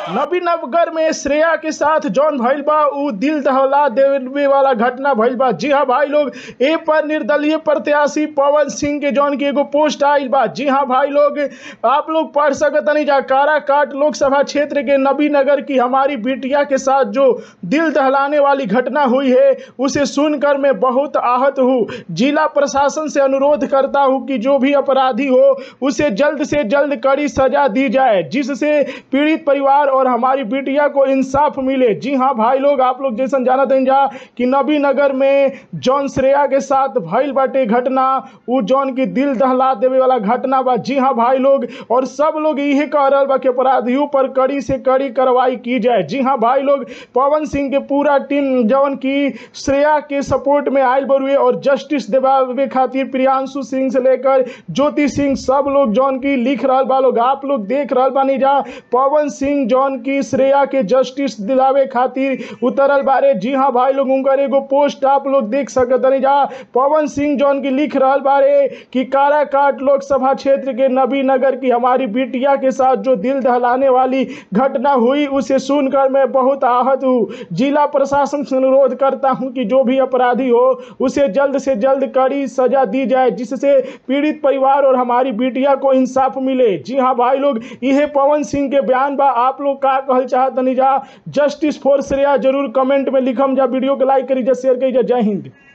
नबीनगर में श्रेया के साथ जौन भइल बा उ दिल दहला देवे वाला घटना भइल बा जी हाँ भाई लोग ए पर निर्दलीय प्रत्याशी पवन सिंह के जौन की एगो पोस्ट आइल बा जी हाँ भाई लोग आप लोग पढ़ सकतनी जा काराकाट लोकसभा क्षेत्र के नबीनगर की हमारी बिटिया के साथ जो दिल दहलाने वाली घटना हुई है उसे सुनकर मैं बहुत आहत हूँ जिला प्रशासन से अनुरोध करता हूँ कि जो भी अपराधी हो उसे जल्द से जल्द कड़ी सजा दी जाए जिससे पीड़ित परिवार और हमारी बिटिया को इंसाफ मिले जी हाँ भाई लोग आप लोग जैसन जानत हैं जा कि नबी नगर में जौन श्रेया के साथ भइल बाटे घटना उ जौन की दिल दहला देवे वाला घटना बा जी हाँ भाई लोग और सब लोग यही कह रहल बा कि अपराधियों पर कड़ी से कड़ी कार्रवाई की जाए जी हाँ भाई लोग पवन सिंह के पूरा टीम जौन की श्रेया के सपोर्ट में आयल बरुए और जस्टिस दिवावे खातिर प्रियांशु सिंह से लेकर ज्योति सिंह सब लोग जौन की लिख रहल बा लोग आप लोग देख रहल बानी जा पवन सिंह जौन की श्रेया के जस्टिस दिलावे खातिर उतरल बारे जी हाँ भाई लोग उनकर एगो पोस्ट आप लोग देख सकतनी जा पवन सिंह जौन की लिख रहल बारे कि काराकाट लोकसभा क्षेत्र के नबी नगर की हमारी बिटिया के साथ जो दिल दहलाने वाली घटना हुई उसे सुनकर मैं बहुत आहत हूँ जिला प्रशासन से अनुरोध करता हूँ कि जो भी अपराधी हो उसे जल्द से जल्द कड़ी सजा दी जाए जिससे पीड़ित परिवार और हमारी बिटिया को इंसाफ मिले जी हाँ भाई लोग यह पवन सिंह के बयान बा आप लोग का कहल चाहतनी जा जस्टिस फॉर श्रेया जरूर कमेंट में लिखम जा वीडियो के लाइक करी जा शेयर करी जा जय हिंद